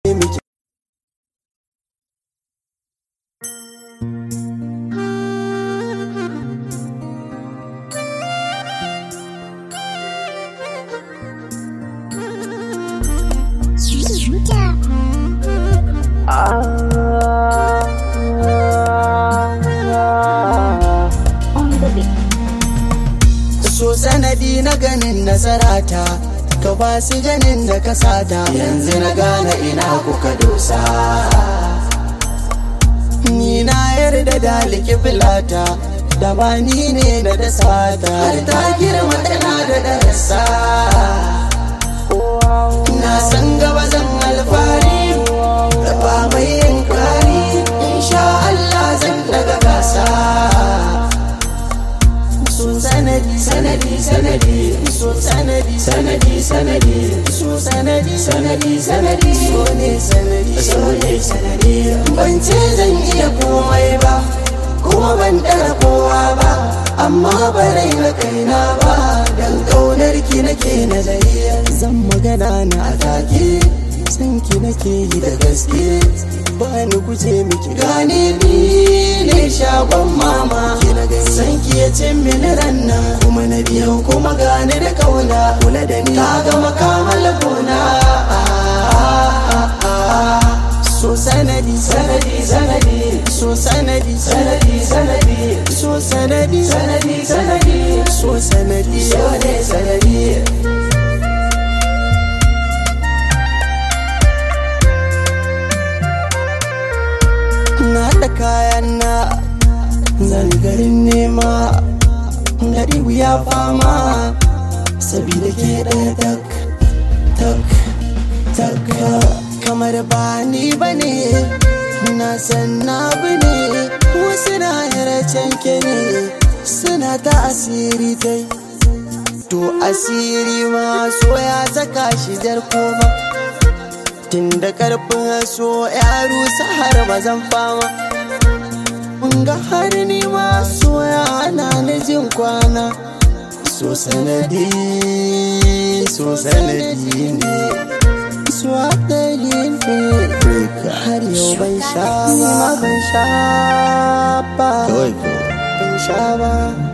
miki so sanadi na ganin nasarata ka ba su ganin da ka sata yanzu na gane ina kuka dosa ni na yarda da likifilata da ba ni ne da da sata har ta girma tana da darasa na san gaba zan alfari da ba mai yin kari insha Allah zan daga gasa so sanadi sanadi sanadi so sanadi sanadi sanadi so sanadi sanadi sanadi so ne sanadi so ne sanadi ban ce zan iya komai ba kuma ban dara kowa ba amma ba rai na kaina ba dan kaunar ki nake nazari zan magana na atake san ki nake yi da gaske ba ni guje miki gane ni ne shagon mama san ki ya ce mini ranna kuma na biyan kuma gane da kauna kula da ni ka ga makamal gona so sanadi sanadi sanadi so sanadi sanadi sanadi so sanadi sanadi sanadi so sanadi so ne sanadi na da kayan na zan garin nema gari wuya fama sabida ke ɗaya tak tak tak kamar ba ni ba ne na san na bi ne wasu na yaracen ke ne suna ta asiri tai to asiri ma so ya saka shi jar koma tun da karfin so ya rusa har mazan fama mun ga har ni ma so ya hana ni jin kwana so sanadi so sanadi ne so hadari ne har yau ban sha ba ban sha ba ban sha ba